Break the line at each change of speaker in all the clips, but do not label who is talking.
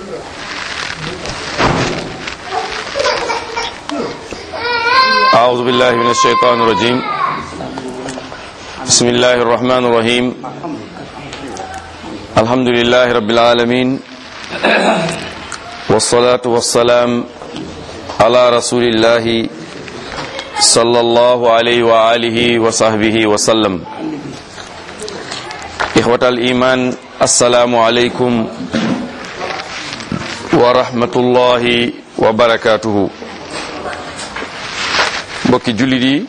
أعوذ بالله من الشيطان الرجيم بسم الله الرحمن الرحيم الحمد لله رب العالمين والصلاة والسلام على رسول الله صلى الله عليه وآله وصحبه وسلم إخوة الإيمان السلام عليكم ورحمة الله وبركاته mbokki jullit yi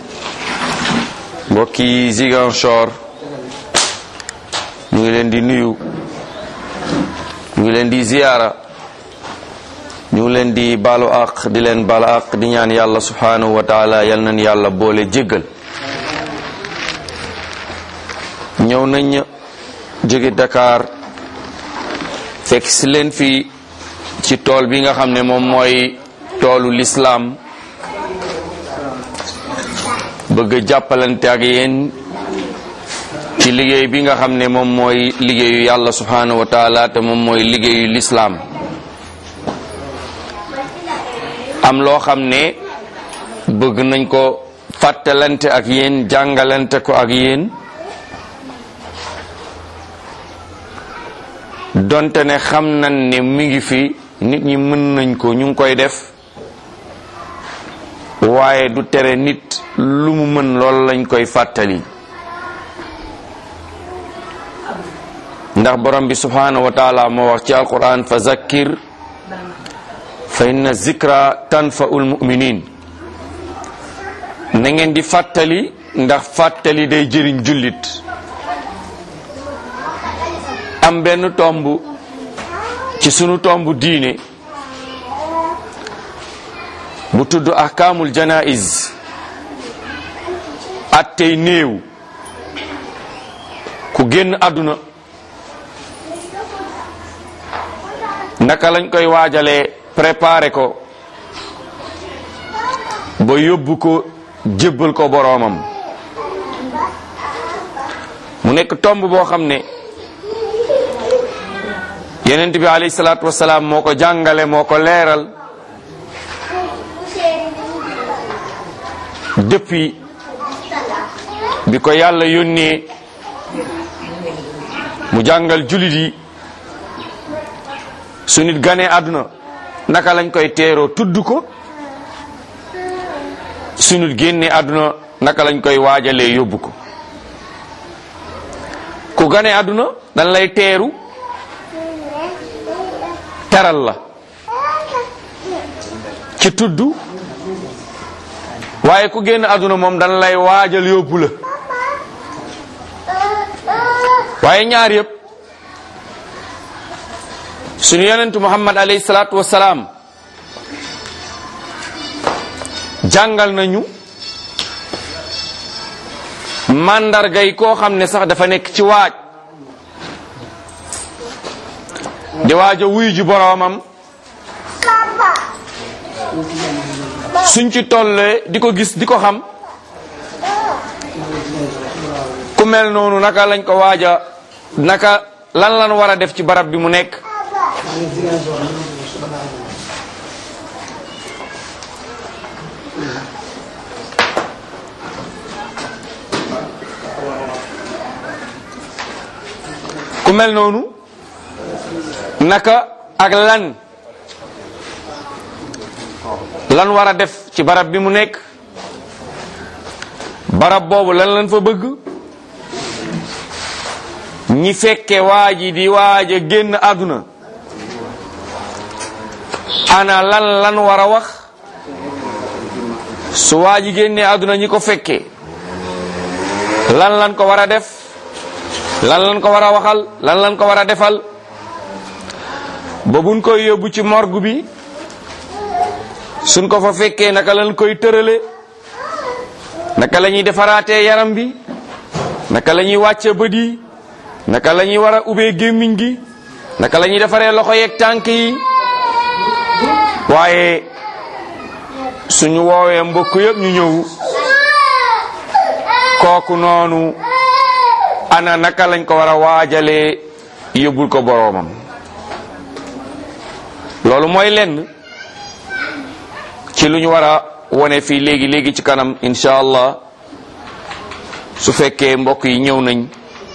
mbokki Ziguinchor ñu ngi leen di nuyu ñu ngi leen di ziyaara ñu ngi leen di baalu àq di leen baalu àq di ñaan yàlla subhanahu wa taala yal nañ yàlla boole jéggal ñëw nañ jóge Dakar fekk si leen fi ci tool bi nga xam ne moom mooy toolu lislaam bëgg jàppalante ak yéen ci liggéey bi nga xam ne moom mooy liggéeyu yàlla subhanahu wa taala te moom mooy liggéeyu lislaam am loo xam ne bëgg nañ ko fàttalante ak yéen jàngalante ko ak yéen donte ne xam nañ ne mi ngi fi nit ñi mën nañ ko ñu ngi koy def waaye du tere nit lu mu mën lool lañ koy fàttali ndax borom bi subhanahu wa taala moo wax ci alquran fa zakkir fa inna zikra tanfaul muminin na ngeen di fàttali ndax fàttali day jëriñ jullit am benn tomb ci sunu tomb diine bu tudd ahkaamul janaiz attey néew ku génn àdduna naka lañ koy waajalee préparer ko ba yóbbu ko jébbal ko boroomam mu nekk tomb boo xam ne yenent bi alayhi salaatu wasalaam moo ko jàngale moo ko leeral depuis bi ko yàlla yónnee mu jàngal julit yi su nit ganee àdduna naka lañ koy teeroo tudd ko su nit génnee àdduna naka lañ koy waajalee yóbbu ko ku ganee àdduna dañ lay teeru teral la ci tudd waaye ku génn àdduna moom dañ lay waajal yóbbu la waaye ñaar yëpp suñu yonentu muhammad alayhi salaatu wasalaam jàngal nañu màndarga yi koo xam ne sax dafa nekk ci waaj di waaj a wuyu ji boroomam suñ ci tollee di ko gis di ko xam ku mel noonu naka lañ ko waaja naka lan lan war a def ci barab bi mu nekk ku mel noonu naka ak lan lan war a def ci barab bi mu nekk barab boobu lan lan fa bëgg ñi fekke waa ji di waaj a génn àdduna ana lan lan war a wax su waa ji génnee àdduna ñi ko fekke lan lan ko war a def lan lan ko war a waxal lan lan ko war a defal ba buñ koy yóbbu ci morgue bi suñ ko fa fekkee naka lañ koy tërale naka la ñuy defaraatee yaram bi naka la ñuy wàcce bët yi naka la ñuy war a ubbee gémmiñ gi naka la ñuy defaree loxo yeeg tànk yi waaye suñu woowee mbokk yëpp ñu ñëw kooku noonu ana naka lañ ko war a waajalee yóbbul ko boroomam loolu mooy lenn ci lu ñu war a wone fii léegi léegi ci kanam incha allah su fekkee mbokk yi ñëw nañ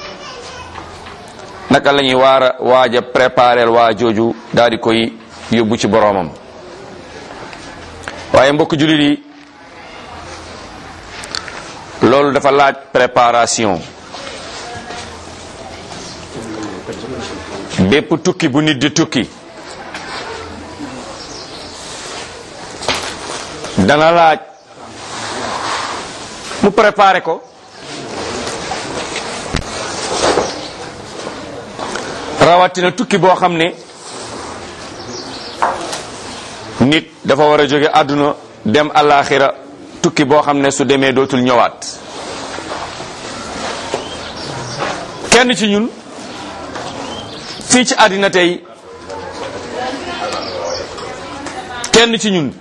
naka la ñuy waar a waaj a préparer waa jooju daal di koy yóbbu ci boroomam waaye mbokk jullit yi loolu dafa laaj préparation bépp tukki bu nit di tukki dana laaj mu préparer ko rawatina tukki boo xam ne nit dafa war a jóge àdduna dem alaxira tukki boo xam ne su demee dootul ñëwaat kenn ci ñun fii ci àddina tey kenn ci ñun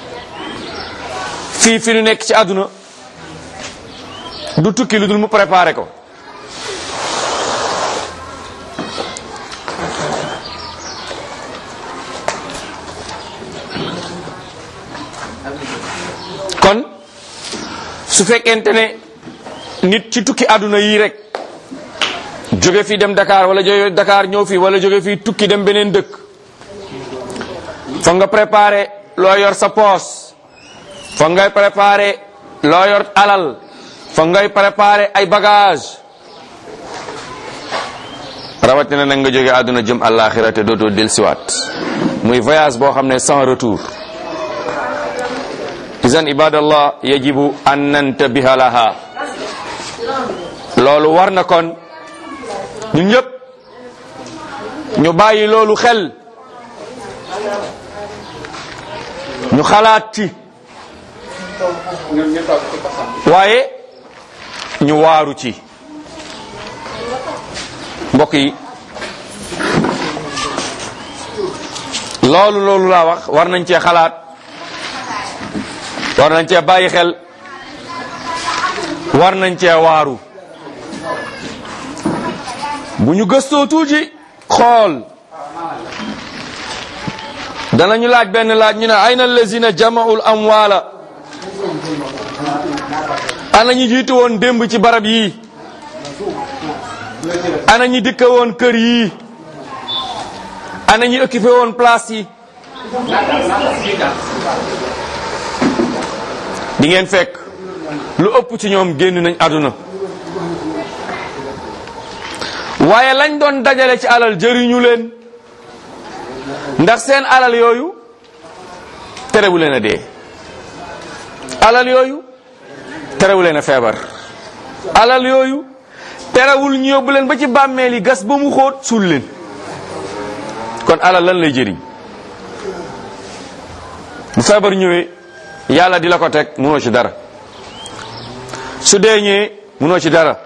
fii fi ñu nekk ci àdduna du tukki lu dul mu préparé ko kon su fekkente ne nit ci tukki àdduna yii rek jóge fii dem Dakar wala jóge Dakar ñëw fii wala jóge fii tukki dem beneen dëkk fa nga préparé loo yor sa poos fa ngay préparé loo yor alal fa ngay préparé ay bagage rawatina nag nga jóge àdduna jëm àllaaxira te dootoo dellusiwaat muy voyage boo xam ne sans retour izan ibadallah yajibu an nantabiha laha loolu war na kon ñun ñëpp ñu bàyyi loolu xel ñu xalaat ci waaye ñu waaru ci mbokk yi loolu loolu laa wax war nañ cee xalaat war nañ cee bàyyi xel war nañ cee waaru bu ñu gëstoo tuuti xool danañu laaj benn laaj ñu ne ayna allazina jama'ul amwaala ana ñi jiitu woon démb ci barab yii ana ñi dëkk woon kër yii ana ñi occupé woon place yi di ngeen fekk lu ëpp ci ñoom génn nañ àdduna waaye lañ doon dajale ci alal jëriñu leen ndax seen alal yooyu terewu leen a dee alal yooyu terewu leen a feebar alal yooyu terewul ñu yóbbu leen ba ci bàmmeel yi gas ba mu xóot suul leen kon alal lan lay jëriñ bu feebar ñëwee yàlla di la ko teg munoo ci dara su dee ñëwee munoo ci dara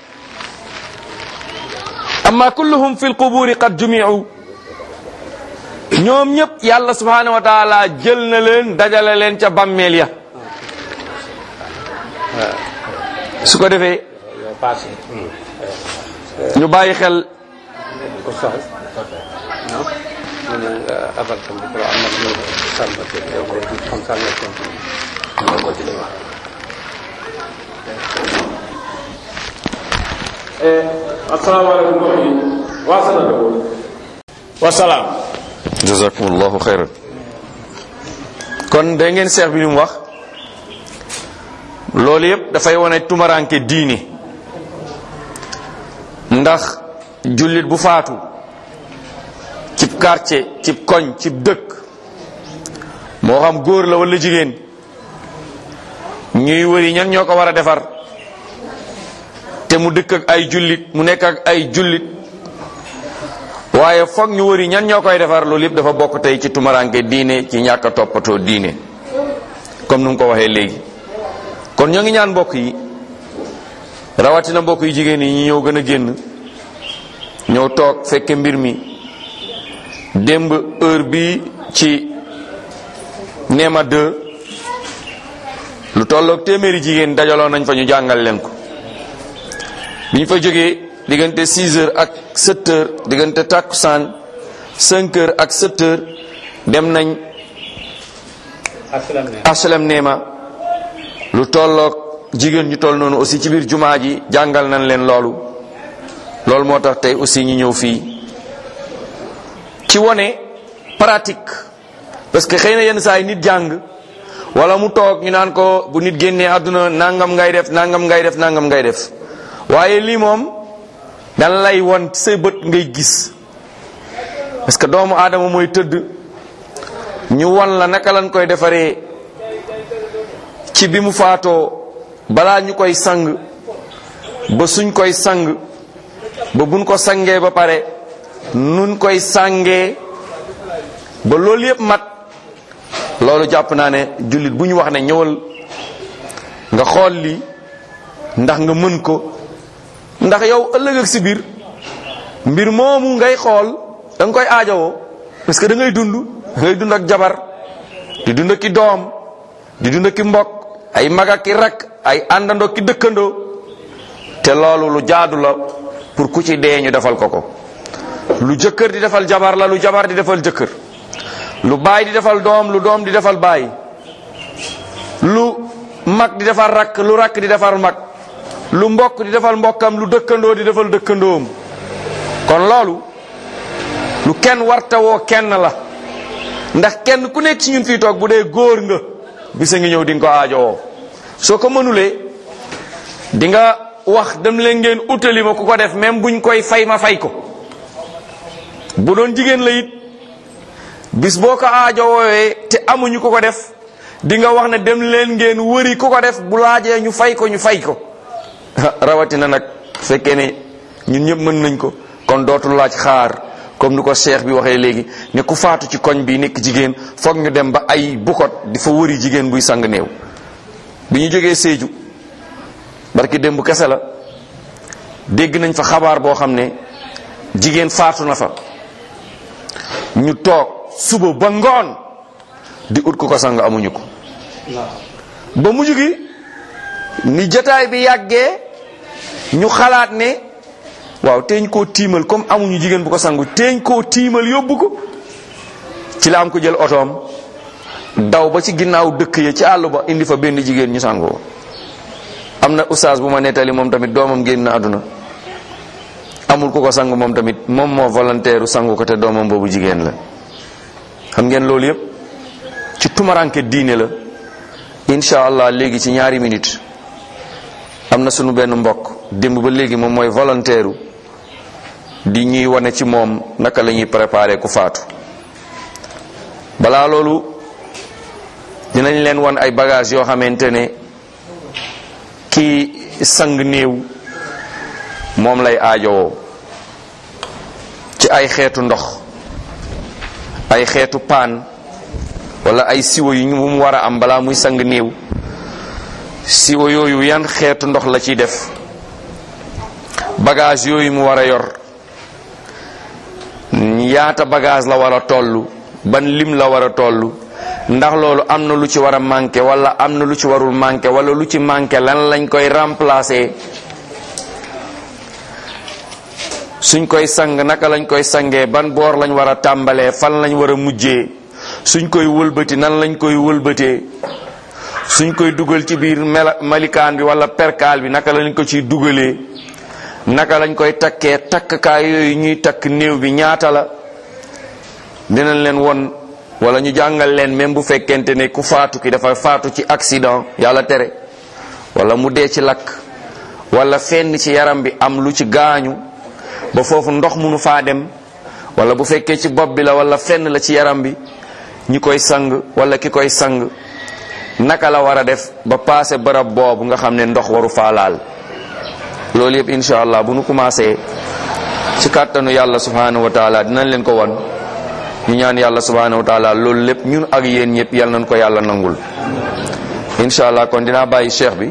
amma kulluhum fi lquburi qad jumiu ñoom ñëpp yàlla subhanahu wa taala jël na leen dajale leen ca bàmmeel ya su ko defee ñu bàyyi xel
asalaamaaleykum mbokk yi wasalaam wasalaam
jazakumullahu xayran kon da ngeen seex bi li mu wax loolu yëpp dafay wane tumaranke diine ndax jullit bu faatu cib quartier cib koñ cib dëkk moo xam góor la wala jigéen ñuy wëri ñan ñoo ko war a defar te mu dëkk ak ay jullit mu nekk ak ay jullit waaye foog ñu wëri ñan ñoo koy defar loolu yëpp dafa bokk tey ci tumaranke diine ci ñàkk a toppatoo diine comme nu mu ko waxee léegi kon ñoo ngi ñaan mbokk yi rawatina mbokk yi jigéen yi ñi ñëw gën a génn ñëw toog fekke mbir mi démb heure bi ci Néma 2 lu tolloog téeméeri jigéen dajaloo nañ fa ñu jàngal leen ko bi ñu fa jógee diggante 6 heures ak 7 heures diggante takkusaan 5 heures ak 7 heures dem nañ
asalaam ne
asalam neema lu tolloog jigéen ñu toll noonu aussi ci biir jumaa ji jàngal nañ leen loolu loolu moo tax tey aussi ñu ñëw fii ci wone pratique parce que xëy na yenn saa yi nit jàng wala mu toog ñu naan ko bu nit génnee àdduna nangam ngay def nangam ngay def nangam ngay def waaye lii moom dan lay won say bët ngay gis parce que doomu aadama mooy tëdd ñu won la naka lañ koy defaree ci bi mu faatoo balaa ñu koy sang ba suñ koy sang ba buñ ko sangee ba pare nun koy sangee ba loolu yëpp mat loolu jàpp naa ne jullit bu ñu wax ne ñëwal nga xool lii ndax nga mën ko ndax yow ëllëg ak si biir mbir moomu ngay xool da nga koy aajowoo parce que da ngay dund da ngay dund ak jabar di dund ak ki doom di dund ak ki mbokk ay mag ak ki rakk ay àndandoo ki dëkkandoo te loolu lu jaadu la pour ku ci dee ñu defal ko ko lu jëkkër di defal jabar la lu jabar di defal jëkkër lu baay di defal doom lu doom di defal baay lu mag di defal rakk lu rakk di defal mag lu mbokk di defal mbokkam lu dëkkandoo di defal dëkkandoom kon loolu lu kenn wartawoo kenn la ndax kenn ku nekk ci ñun fii toog bu dee góor nga bisa ngi ñëw di nga ko aajowoo soo ko mënulee di nga wax dem leen ngeen utali ma ku ko def même buñ koy fay ma fay ko bu doon jigéen la it bis boo ko aajowoowee te amuñu ku ko def di nga wax ne dem leen ngeen wëri ku ko def bu laajee ñu fay ko ñu fay ko rawatina nag fekkee ne ñun ñëpp mën nañ ko kon dootul laaj xaar comme ni ko cheikh bi waxee léegi ne ku faatu ci koñ bi nekk jigéen foog ñu dem ba ay bukot di fa wëri jigéen buy sang néew bi ñu jógee Sédhiou barki démb kese la dégg nañ fa xabaar boo xam ne jigéen faatu na fa ñu toog suba ba ngoon di ut ku ko sang amuñu ko ba mujj gi ni jotaay bi yàggee ñu xalaat ne waaw teeñ koo tiimal comme amuñu jigéen bu ko sangu teeñ koo tiimal yóbbu ko ci la am ko jël otoom daw ba ci ginnaaw dëkk ya ci àll ba indi fa benn jigéen ñu sangoo am na oustaz bu ma nettali moom tamit doomam génn na àdduna amul ku ko sang moom tamit moom moo volontaire sangu ko te doomam boobu jigéen la xam ngeen loolu yëpp ci tumaranke diine la incha allah léegi ci ñaari minute am na sunu benn mbokk démb ba léegi moom mooy volontaire di ñuy wane ci moom naka la ñuy préparer ku faatu balaa loolu dinañ leen wan ay bagages yoo xamante ne kii sang néew moom lay aajowoo ci ay xeetu ndox ay xeetu paan wala ay siwo yu ñu mu war a am balaa muy sang néew siwo yooyu yan xeetu ndox la ciy def bagage yooyu mu war a yor yaata bagage la war a toll ban lim la war a toll ndax loolu am na lu ci war a manqué wala am na lu ci warul manqué wala lu ci manqué lan lañ koy remplacer suñ koy sang naka lañ koy sangee ban boor lañ war a tàmbalee fan lañ war a mujjee suñ koy wëlbati nan lañ koy wëlbatee suñ koy dugal ci biir mela malikaan bi wala perkaal bi naka lañ ko ciy dugalee naka lañ koy takkee takkkaay yooyu ñuy takk néew bi ñaata la dinañ leen won wala ñu jàngal leen même bu fekkente ne ku faatu ki dafa faatu ci accident yàlla tere wala mu dee ci lakk wala fenn ci yaram bi am lu ci gaañu ba foofu ndox munu faa dem wala bu fekkee ci bopp bi la wala fenn la ci yaram bi ñi koy sang wala ki koy sang naka la war a def ba paase barab boobu nga xam ne ndox waru faa laal loolu yëpp incha allah bu nu commencé ci kàttanu yàlla subhanahu wa taala dinañ leen ko won ñu ñaan yàlla subhanahu wa taala loolu lépp ñun ak yéen ñëpp yal nañ ko yàlla nangul incha allah kon dinaa bàyyi cheikh bi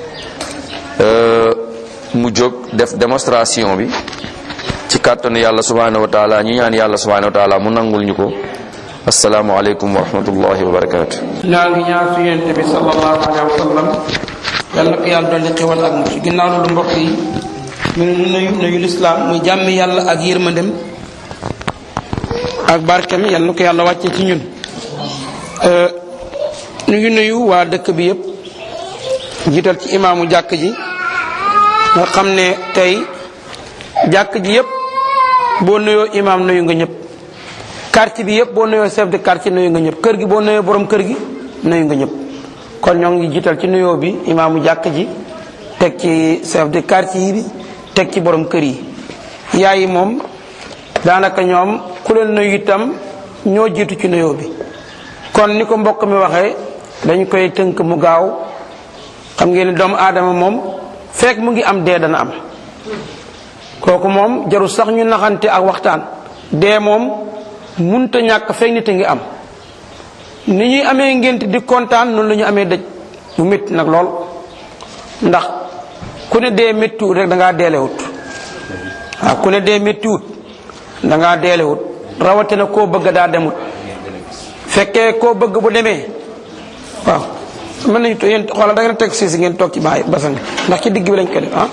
mu jóg def démonstration bi ci kàttanu yàlla subhanahu wa taala ñu ñaan yàlla subhanahu wa taala mu nangul ñu ko asalaamualeykum wa rahmatullahi wa barakatu
ñaa ngi ñaar su yonent bi sallallahu alayhi wa sallam yal na ko yàlla dolli xewal ak mu ci ginnaaw loolu mbokk yi ñu ne nuyu nuyu lislaam muy jàmmi yàlla ak yërmandem ak barkeem yal na ko yàlla wàcce ci ñun ñu ngi nuyu waa dëkk bi yëpp jiital ci imaamu jàkk ji nga xam ne tey jàkk ji yëpp boo nuyoo imaam nuyu nga ñëpp quartier bi yëpp boo nuyoo chef de quartier nuyu nga ñëpp kër gi boo nuyoo borom kër gi nuyu nga ñëpp kon ñoo ngi jiital ci nuyoo bi imaamu jàkk ji teg ci chef de quartier yi bi teg ci borom kër yi yaay yi moom daanaka ñoom ku leen nuyu itam ñoo jiitu ci nuyoo bi kon ni ko mbokk mi waxee dañ koy tënk mu gaaw xam ngeen ni doomu aadama moom fekk mu ngi am dee dana am kooku moom jarul sax ñu naxante ak waxtaan dee moom munta ñàkk fekk nit a ngi am ni ñuy amee ngént di kontaan noonu la ñu amee dëj bu métti nag lool ndax ku ne dee méttiwut rek da ngaa deelewut waaw ku ne dee méttiwut da ngaa deelewut rawatina koo bëgg daa demut fekkee koo bëgg bu demee waaw mën nañu to yéen xoolal da ngeen teg siis ngeen toog ci baay basan ndax ci digg bi lañ ko def ah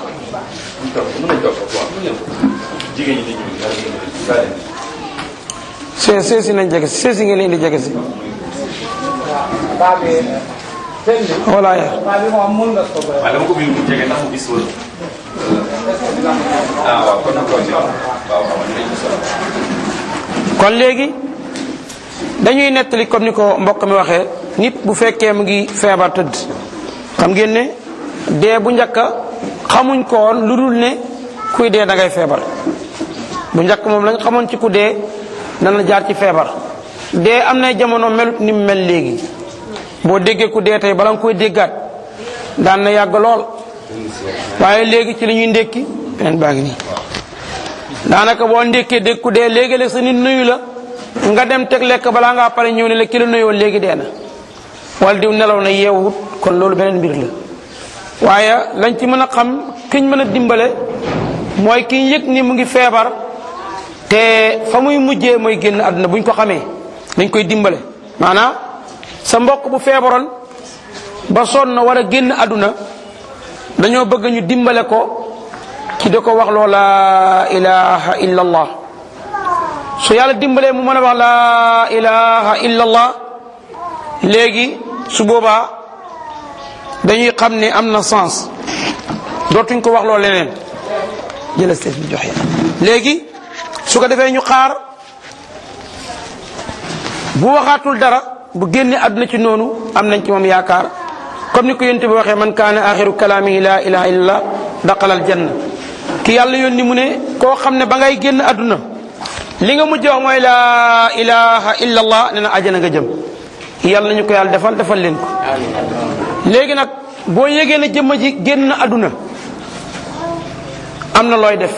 see seesi nañ jege si seesi ngeen leen di jege si voilà ya
waaw dama ko bind mu jege ndax mu gis wala. ah waaw kon nag waaw waaw
kon léegi dañuy nettali comme ni ko mbokk mi waxee nit bu fekkee mu ngi feebar tëdd xam ngeen ne dee bu njëkk xamuñ ko woon lu dul ne kuy dee da ngay feebar bu njëkk moom lañ xamoon ci ku dee dana jaar ci feebar dee am na jamono melut ni mu mel léegi boo déggee ku dee tey bala nga koy déggaat daan na yàgg lool waaye léegi ci li ñuy ndékki beneen baa ngi nii daanaka boo ndékkee dégg ku dee léegi-léeg sa nit nuyu la nga dem teg lekk balaa ngaa pare ñëw ne la ki la nuyoon léegi dee na wala diw nelaw na yeewut kon loolu beneen mbir la waaye lañ ci mën a xam kiñ mën a dimbale mooy ki yëg ni mu ngi feebar te fa muy mujjee mooy génn àdduna buñ ko xamee dañ koy dimbale maanaam sa mbokk bu feebaroon ba sonn war a génn àdduna dañoo bëgg ñu dimbale ko ci da ko wax loo laa ilaha illa allah su yàlla dimbalee mu mën a wax laa ilaha illa allah léegi su boobaa dañuy xam ne am na sens dootuñ ko wax loo leneen jëla seet bi joxe léegi su ko defee ñu xaar bu waxaatul dara bu génne àdduna ci noonu am nañ ci moom yaakaar comme ni ko yonent bi waxee man kaana axiru kalaamihi laa ilaha illallah daqalal janna ki yàlla yónni mu ne koo xam ne ba ngay génn àdduna li nga mujj wax mooy laa ilaha illallah ne na ajana nga jëm yàlla nañu ko yàlla defal defal leen ko léegi nag boo yégee ne jëmma ji génn àdduna am na looy def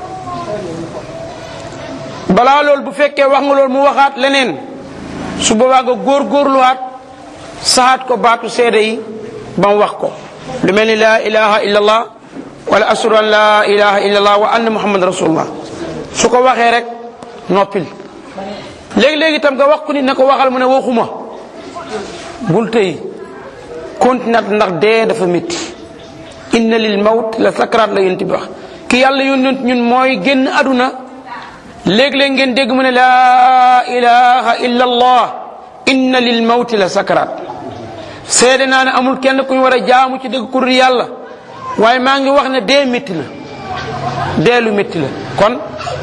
balaa loolu bu fekkee wax nga loolu mu waxaat leneen su boobaa nga góor góorluwaat saxaat ko baatu seede yi ba mu wax ko lu mel ni laa ilaha illallah wala ashadu an laa ilaha illallah wa anna muhammad rasulullah su ko waxee rek noppil léegi-léegi itam nga wax ko nit ne ko waxal mu ne waxuma bul tëy continuat ndax dee dafa métti inna lil mawt la sakaraat la yonent bi wax ki yàlla yónent ñun mooy génn aduna léeg-léeg ngeen dégg mu ne laa ilaha illa allah inna lil mawti la sakaraat seede naa ne amul kenn ku ñu war a jaamu ci dëgg ku dul yàlla waaye maa ngi wax ne dee métti la dee lu métti la kon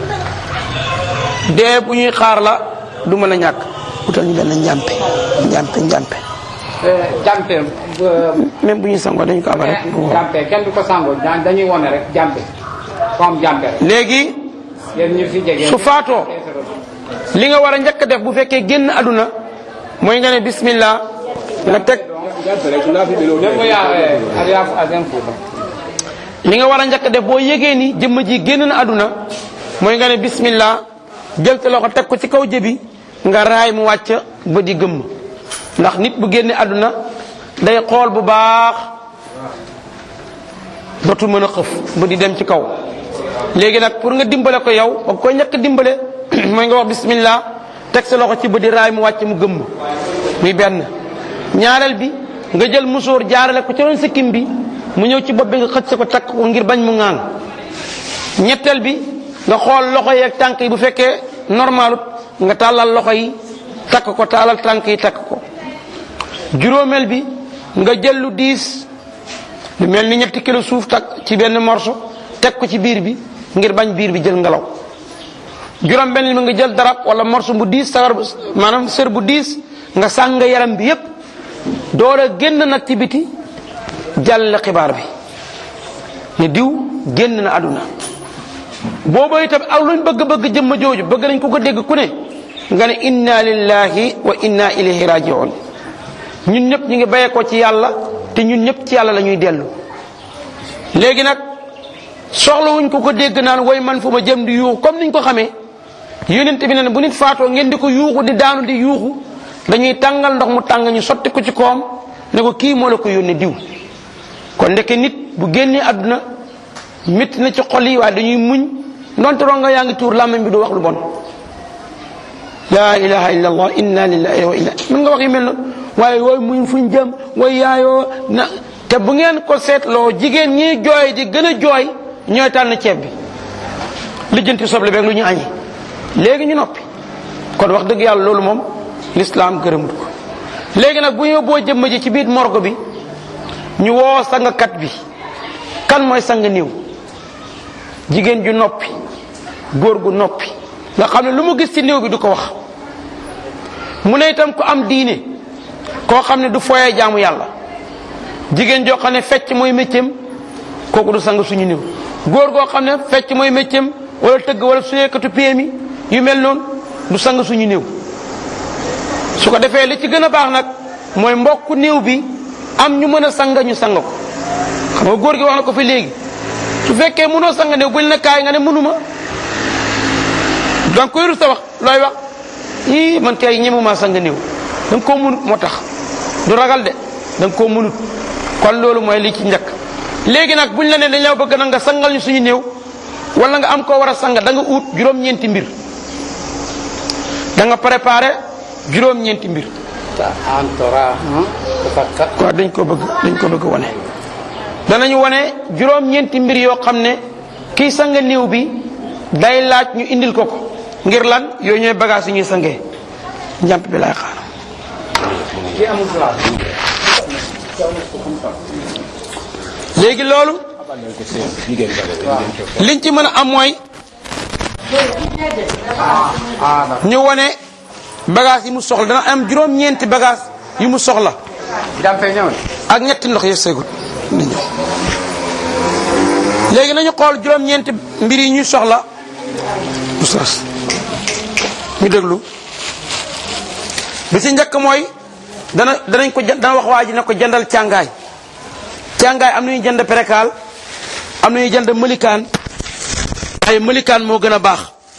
dee bu ñuy xaar la du mën a ñàkk utal ñu benn njàmpe njàmpe njàmpe
jàmpe
même bu ñuy sangoo dañu ko abal rek
jàmpe kenn du ko sangoo da- dañuy wone rek jàmpe comme jàmpe rek
léegi
yéen ñu fi jege
su faatoo li nga war a njëkk a def bu fekkee génn aduna mooy nga ne bismillah nga teg
Même bu yaa ak yaa ak un fou
li nga war a njëkk a def boo yégee ni jëmm ji génn na aduna mooy nga ne bismillah jël sa loxo teg ko ci kaw jëbi nga raay mu wàcc ba di gëmm ndax nit bu génne aduna day xool bu baax dootul mën a xëf ba di dem ci kaw léegi nag pour nga dimbale ko yow ba koy njëkk dimbale mooy nga wax bismillah teg sa loxo ci ba di raay mu wàcc mu gëmm muy benn ñaareel bi nga jël musóor jaarale ko ci ron sikkim bi mu ñëw ci bopp bi nga xëcc ko takk ko ngir bañ mu ŋaan ñetteel bi nga xool loxo yeeg tànk yi bu fekkee normalut nga tàllal loxo yi takk ko tàllal tànk yi takk ko juróomeel bi nga jël lu diis lu mel ni ñetti kilo suuf takk ci benn morso teg ko ci biir bi ngir bañ biir bi jël ngelaw juróom benn bi nga jël darab wala morso bu diis sagar maanaam sër bu diis nga sàng yaram bi yépp door a génn nag ci biti jàll xibaar bi ne diw génn na àdduna booba itam ak luñ bëgg-bëgg jëmma jooju bëgg nañ ko ko dégg ku ne nga ne inna lillahi wa inna ilayhi rajiun ñun ñëpp ñu ngi bayee ko ci yàlla te ñun ñëpp ci yàlla la ñuy dellu léegi nag soxlawuñ ko ko dégg naan way man fu ma jëm di yuuxu comme niñ ko xamee yonent bi ne bu nit faatoo ngeen di ko yuuxu di daanu di yuuxu dañuy tàngal ndox mu tàng ñu sotti ko ci koom ne ko kii moo la ko yónnee diw kon ndeke nit bu génnee àdduna métti na ci xol yi waaye dañuy muñ ndonte ronga yaa ngi tuur làmmiñ bi du wax lu bon la ilaha illa allah inna lillahi wa inna mën nga wax yi mel noonu waaye wooy muñ fuñ jëm way yaayoo na te bu ngeen ko seetloo jigéen ñi jooy di gën a jooy ñooy tànn ceeb bi lijjanti soble beeg lu ñu añi léegi ñu noppi kon wax dëgg yàlla loolu moom lislaam gërëmut ko léegi nag bu ñu boo jëmm ji ci biir morgo bi ñu woo sangkat bi kan mooy sang néew jigéen ju noppi góor gu noppi nga xam ne lu mu gis ci néew bi du ko wax mu ne itam ku am diine koo xam ne du foyee jaamu yàlla jigéen joo xam ne fecc mooy méccam kooku du sang suñu néew góor goo xam ne fecc mooy méccam wala tëgg wala suyeekatu péemi yu mel noonu du sang suñu néew su ko defee li ci gën a baax nag mooy mbokku néew bi am ñu mën a sang ñu sang ko xam nga góor gi wax na ko fi léegi su fekkee mënoo sang néew buñ ne kaay nga ne mënuma donc koy rus sa wax looy wax ii man kay ñemuma sang néew da nga koo mënut moo tax du ragal de da nga koo mënut kon loolu mooy li ci njëkk léegi nag buñ la ne dañ la bëgg na nga sangal ñu suñu néew wala nga am koo war a sang da nga ut juróom-ñeenti mbir da nga préparé juróom-ñeenti mbir
antora tafakka
waaw dañ ko bëgg dañ ko bëgg wane danañu wane juróom-ñeenti mbir yoo xam ne kii sang néew bi day laaj ñu indil ko ko ngir lan yooyu ñooy bagage yi ñuy sangee njàmp bi laay xaar
ki amul place
léegi loolu liñ ci mën a am mooy ñu wane bagage yi mu soxla dana am juróom-ñeenti bagage yi mu soxla
jampe ñëw na
ak ñetti ndox yëpp seegul na ñëw léegi nañu xool juróom-ñeenti mbir yi ñuy soxla oustaz ñu déglu bi ci njëkk mooy dana danañ ko jë- dana wax waa ji ne ko jëndal càngaay càngaay am na ñuy jënd perekaal am na ñuy jënd mëlikaan ay mëlikaan moo gën a baax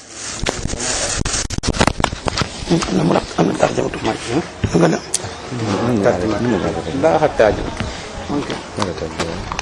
am na mu am na tarjamatu nga ne
لا حتى